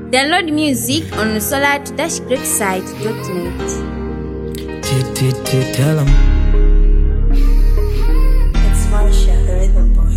Download music on solar-greatside.net. Tell him. It's Marsha, the rhythm boy.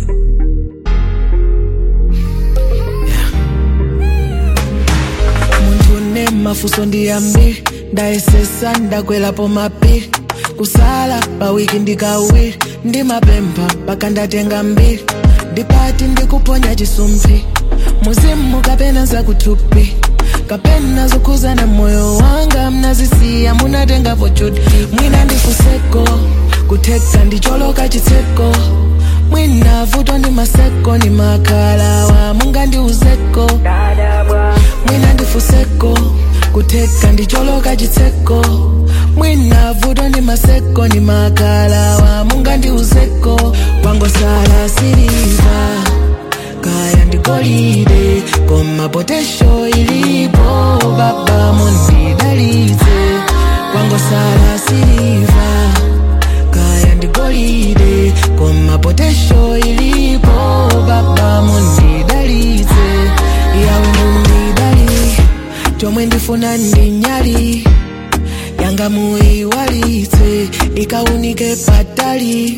muntu une mafuso ndiyambiri ndayesesa ndakwelapo mapiri kusala pawiki ndikawiri ndimapempha paka ndatenga mbiri ndipati ndikuponya chisumphi muzimu kapena zakuthupi kapena zokhuzana moyo wanga mnazisiya munatengapo chuti mwina ndifuseko kutheka ndicholoka chitseko mwina vuto ndi maseko ni makalawa mungandiuzeko mwina ndifuseko kutheka ndicholoka chitseko mwina vuto ndi maseko ni makalawa mungandiuzeko kwangosala siliva kaya ndigolide koma potesho ilipo baba mundidalitse kwangosala siliva kaya ndigolide koma potesho ilipo baba mundidalitse yawe mundidali chomwe ndifuna ndinyali yanga muiwalitse ikaunike patali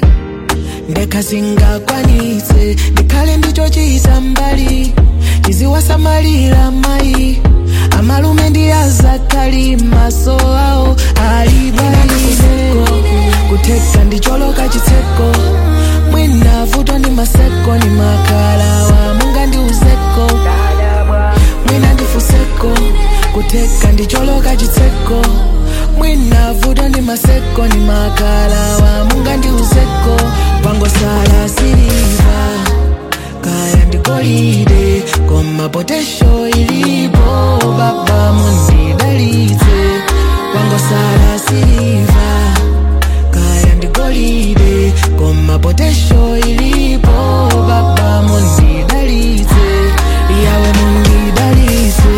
ndekasingakwanitse ndikhale ndicho chiyisa mbali chiziwasamalira mayi amalume ndi azakali maso awo alibalile kutheka ndicholoka chitseko mwina vuto ndi maseko ni makalawa mungandiuzeko mwina ndifuseko kutheka ndicholoka chitseko mwina vuto ndi maseko ni makalawa mungandiuzeko kwangosala siliva kaya ndigolide koma potesho ilipo baba mundidalitse kwangosala siliva kaya ndigolide koma potesho ilipo baba mundidalitse yawe mundidalitse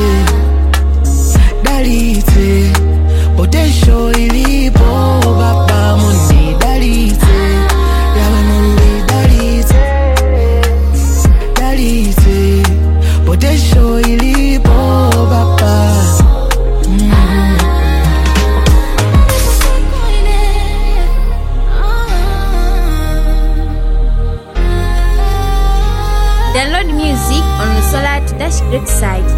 dalitse potesho ilipo baba mundidalitse yawe mundidalitse dalitse potesho ilipo baba mm. Download music on solar-greatside.net.